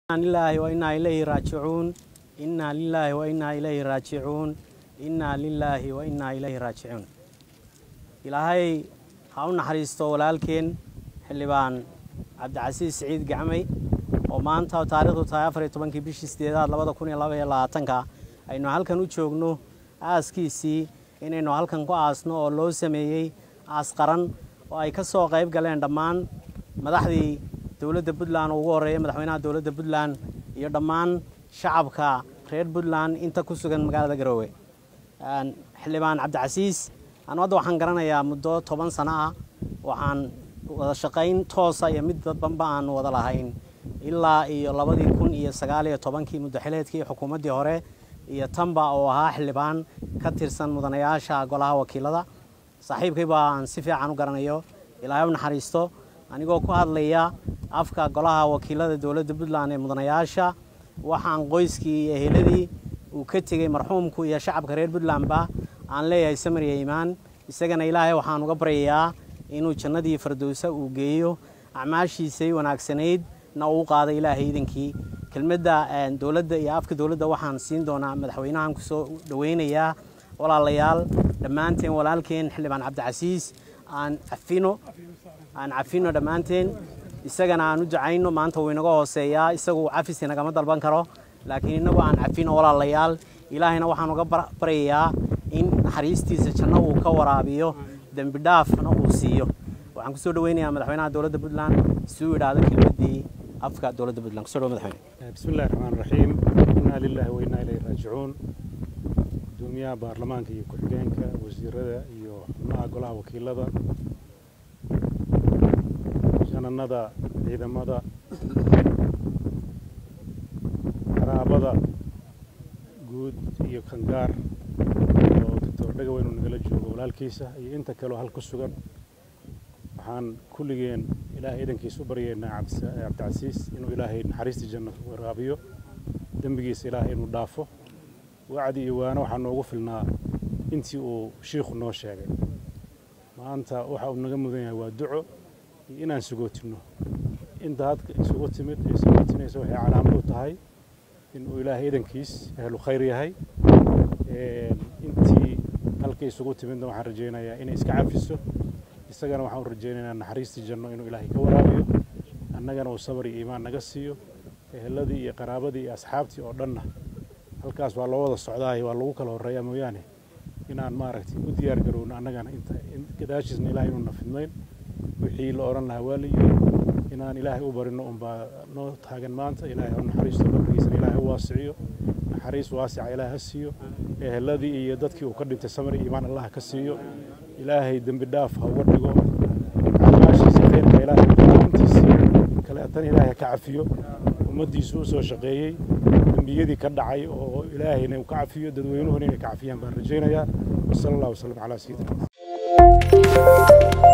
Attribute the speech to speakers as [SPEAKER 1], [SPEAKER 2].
[SPEAKER 1] lilaahi wa innaa ilayhi raajicuun innaa lilaahi wa innaa ilayhi raajicuun innaa lilaahi wa innaa ilayhi raajicuun ilaahay ha u naxariisto walaalkeen xildhibaan cabdicasiis siciid gacmay oo maanta taarikhdu tahay afar iyo tobankii bishii sideedaad labada kun iyo laba iyo labaatanka aynu halkan u joogno aaskiisii inaynu halkan ku aasno oo loo sameeyey aas qaran oo ay ka soo qayb galeen dhammaan madaxdii dowladda puntland oo ugu horreeya madaxweynaha dowladda puntland iyo dhammaan shacabka reer puntland inta ku sugan magaalada garoowe xildhibaan cabdicasiis anu hadda waxaan garanayaa muddo toban sano ah waxaan wada shaqayn toosa iyo mid dadbanba aan wada lahayn ilaa iyo labadii kun iyo sagaal iyo tobankii muddaxileedkii xukuumaddii hore iyo tanba oo ahaa xildhibaan ka tirsan mudanayaasha golaha wakiilada saaxiibkayba aan si fiican u garanayo ilaahay u naxariisto anigoo ku hadlaya afka golaha wakiilada dowladda puntland ee mudanayaasha waxaan qoyskii iyo eheladii uu ka tegey marxuumku iyo shacabka reer puntlandba aan leeyahay samar iyo iimaan isagana ilaahay waxaan uga baryayaa inuu jannadii fardowsa uu geeyo acmaashiisay wanaagsanayd na uu qaaday ilaahay iidankii kelmadda dowladda iyo afka dowladda waxaan siin doonaa madaxweynahan kusoo dhoweynayaa walaalayaal dhammaanteen walaalkeen xildhibaan cabdicasiis aan cafino aan cafino dhammaanteen isagana aan u ducayno maanta wuu inaga hooseeyaa isagu cafis inagama dalban karo laakiin innagu aan cafino walaalayaal ilaahayna waxaan uga baryayaa in naxariistiisa janno uu ka waraabiyo dembi dhaafna uu siiyo waxaan kusoo dhaweynayaa madaxweynaha dowladda puntland si uu idhaahdo kelmaddii afka dowladda puntland kusoo dhawo madaxweyne
[SPEAKER 2] bismi illahi raxmaan raxiim innaa lilaahi wa innaa ilayhi raajicuun gudoomiyaha baarlamaanka iyo ku-xigeenka wasiirada iyo xubnaha golaha wakiilada jananada ciidamada qaraabada guud iyo kangaar oo doctor dhagaweyn uu nagala joogo walaalkiisa iyo inta kaleo hal ku sugan waxaan kulligeen ilaahay idankiisa u baryaynaa cabdicasiis inuu ilaahay naxariistii janno waraabiyo dembigiisa ilaahay inuu dhaafo wacdi iyo waano waxaa noogu filnaa intii uu shiikhu noo sheegay maanta waxa uu naga mudan yahay waa duco iyo inaan sugootinno inta hadka isugu timid ee sugootinaysa waxay calaamad u tahay inuu ilaahay idankiis ahlu khayr yahay intii halka isugu timidna waxaan rajaynayaa inay iska cafiso isagana waxaan u rajaynaynaa naxariistii janno inuu ilaahay ka waraabiyo annagana uu sabar iyo iimaan naga siiyo eheladii iyo qaraabadii iyo asxaabtii oo dhanna halkaas waa loo wada socdaayo waa lagu kala horreeyaa mooyaane inaan maaragtay u diyaar garowno annagana inta gadaashiisna ilaahay inuuna fidnayn wixii la odhan lahaa waa la yiri inaan ilaahay u barino unbaa noo taagan maanta ilaahay ha naxariisto qabrigiisana ilaahay u waasiciyo naxariis waasica ilaahay ha siiyo eheladii iyo dadkii uu ka dhintay samar iyo iimaan allah ka siiyo ilaahay dembi dhaaf ha uga dhigo acmaashiisa khayrka ilaahay intiisii kaleetan ilaahay ha ka cafiyo ummaddiisu u soo shaqeeyey dembiyadii ka dhacay oo ilaahayna uu ka cafiyo dadweynuhuna inay ka cafiyaan baan rajaynayaa wasala allah wasalam calaa sayidina